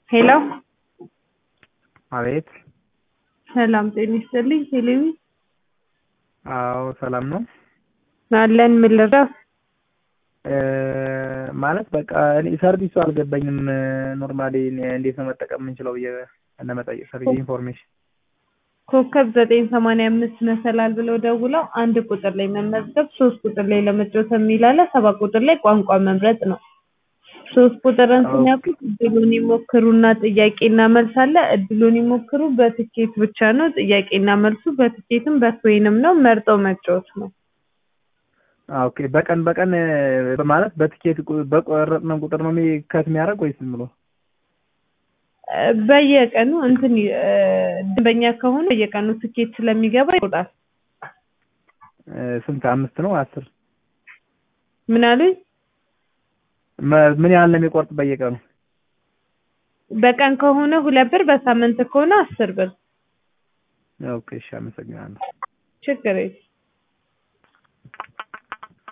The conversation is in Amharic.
ሄሎ አቤት ሰላም ጤና ይስጥልኝ ሄሌዊ አዎ ሰላም ነው አለን ምን ልርዳው ማለት በቃ እኔ ሰርቪሱ አልገባኝም ኖርማሊ እንዴት ነው መጠቀም የምንችለው ብዬ ለመጠየቅ ፈልጌ ኢንፎርሜሽን ኮከብ ዘጠኝ ሰማንያ አምስት መሰላል ብለው ደውለው አንድ ቁጥር ላይ መመዝገብ ሶስት ቁጥር ላይ ለመጫወት የሚል አለ ሰባት ቁጥር ላይ ቋንቋ መምረጥ ነው ሶስት ቁጥርን ሲነኩ እድሉን ይሞክሩና ጥያቄና መልስ አለ እድሉን ይሞክሩ በትኬት ብቻ ነው ጥያቄና መልሱ በትኬትም በትወይንም ነው መርጠው መጫወት ነው ኦኬ በቀን በቀን ማለት በትኬት በቆረጥነው ቁጥር ነው ከት የሚያደርግ ወይስ ዝም ብሎ በየቀኑ እንትን ደንበኛ ከሆነ በየቀኑ ትኬት ስለሚገባ ይቆጣል ስንት አምስት ነው አስር ምን አሉኝ ምን ያህል ነው የሚቆርጥ በየቀኑ በቀን ከሆነ ሁለት ብር በሳምንት ከሆነ አስር ብር ኦኬ እሺ አመሰግናለሁ ችግር የለም